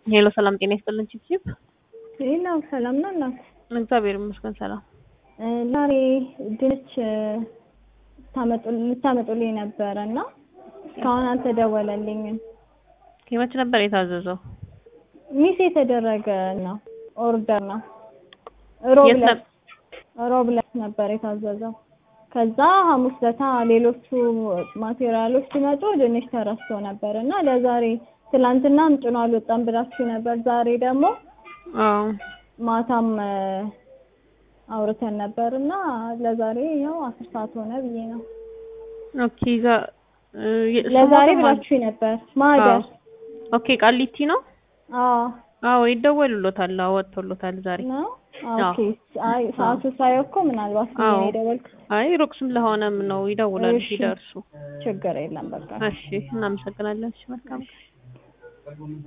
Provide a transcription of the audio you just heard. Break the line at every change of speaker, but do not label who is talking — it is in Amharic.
ሄሎ ሰላም ጤና ይስጥልን ቺፕቺፕ
ሌላው ሰላም ነው እናት
እግዚአብሔር ይመስገን ሰላም
ዛሬ ድንች ልታመጡልኝ ነበረ እና እስካሁን አልተደወለልኝም።
መች ነበር የታዘዘው?
ሚስ የተደረገ ነው ኦርደር ነው። ሮብ
የት
ዕለት
ነበር?
ሮብ ዕለት ነበር የታዘዘው። ከዛ ሐሙስ ለታ ሌሎቹ ማቴሪያሎች ሲመጡ ድንች ተረስቶ ነበር እና ለዛሬ ትላንትናም ጭኖ አልወጣም ብላችሁ ነበር። ዛሬ ደግሞ
አዎ
ማታም እ አውርተን ነበር እና ለዛሬ ያው አስር ሰዓት ሆነ ብዬ ነው።
ኦኬ ዛ እ የ-
ለዛሬ
ስሞቱ ማን-
ብላችሁ ነበር ማደር
አዎ። ኦኬ ቃሊቲ ነው?
አዎ
አዎ ይደወሉሎታል። አዎ ወጥቶሎታል ዛሬ።
ነው።
አዎ።
ኦኬ አይ ሰዓቱ ሳየው እኮ ምናልባት ብዬ
አዎ።
ነው የደወልኩት።
አይ ሩቅ ስለሆነም ነው ይደውላሉ
እሺ።
ሲደርሱ።
ችግር የለም በቃ
እሺ እናመሰግናለን። እሺ መልካም